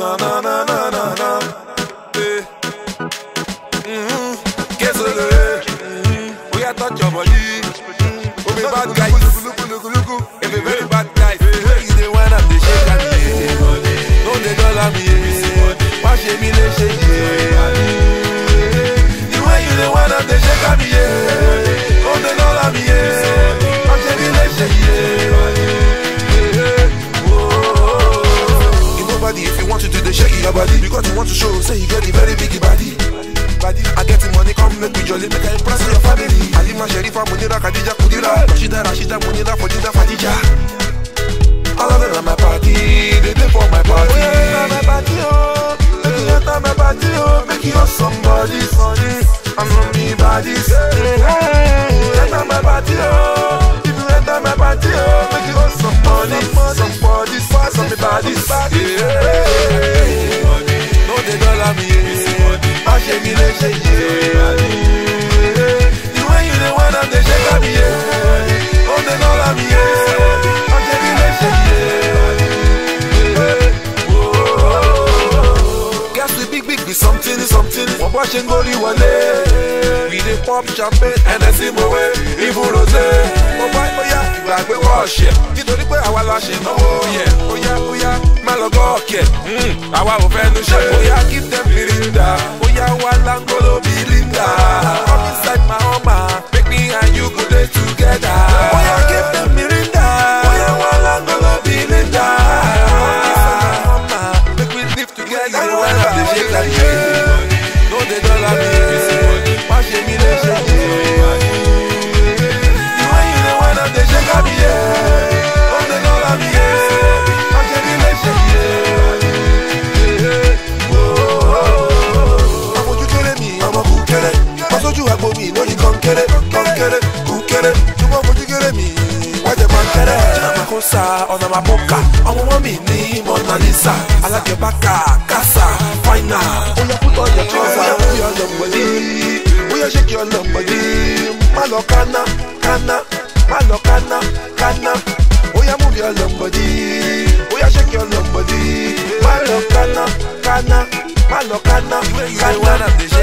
na na na na na na. Eh. Mhm. Guess what it is? Mhm. We are touch your body. We be bad guys. We be very bad guys. You the one of the shake and the No they dollar me. Why she me le shake The way you the one of the shake and the No they dollar me. Why she me le shake You nobody if you want to do the shake your body because you want to show say you get a very big body. Body, I get the money, come make me jolly, make I impress your family. Alima Sherifa, Munira, Khadija, Kudira, Rashida, Rashida, Munira, Fadida, Fadija. All of them are my party, they dey for my party. Oh yeah, enter my party, oh. Make you enter my party, oh. Make you somebody, somebody. I'm from me bodies. Enter my party, oh. If you enter my party, oh. Make you somebody, somebody, some me bodies. Yeah. No they dollar me, yeah. I shake me, they shake yeah. The way you the one of the shake me, yeah. No they dollar me, yeah. I shake me, they shake yeah. Gas with big, big be something, something. Wọ́n bá ṣe ń gorí wọlé. We dey pop champagne, Hennessy mowe, even rosé. Mo bá bóyá ìgbàgbé wọ́ọ̀ṣẹ̀. Nítorí pé àwa la ṣe náwó yẹ. Bóyá bóyá má lọ gọ́ọ̀kẹ̀. Àwa ò fẹ́ nu ṣe. Bóyá keep them mirinda. Bóyá wà lángolo bí Linda. Come inside my Hummer, make me and you go dey together. Bóyá keep them mirinda. Bóyá wà lángolo bí Linda. Come inside my Hummer, make we live together. You wanna dey shake like yeah. No dey dollar me. Wá ṣe mí lè ṣe yé. Ìwé yìí ni wọ́n náà dey shake àbí yé. No dey dollar me. Wá ṣe mí lè ṣe yé. ọmọ ojú kéré mi ọmọ kú kéré wọ́n sójú àgbo mi lórí kọ́ńkéré kọ́ńkéré kú kéré ṣùgbọ́n ọmọ ojú kéré mi wọ́n jẹ kọ́ńkéré. Makosa ọ̀nà maboka ọmọ wọn mi ní Mona Lisa alájẹbáka kásá fáínà. Oya put on your trouser, oya move your lump body, oya shake your lump body. Má lọ kánná, kánná, má lọ kánná, kánná. Oya move your lump body, oya shake your lump body. Má lọ kánná, kánná, má lọ kánná, You the kánná. one of the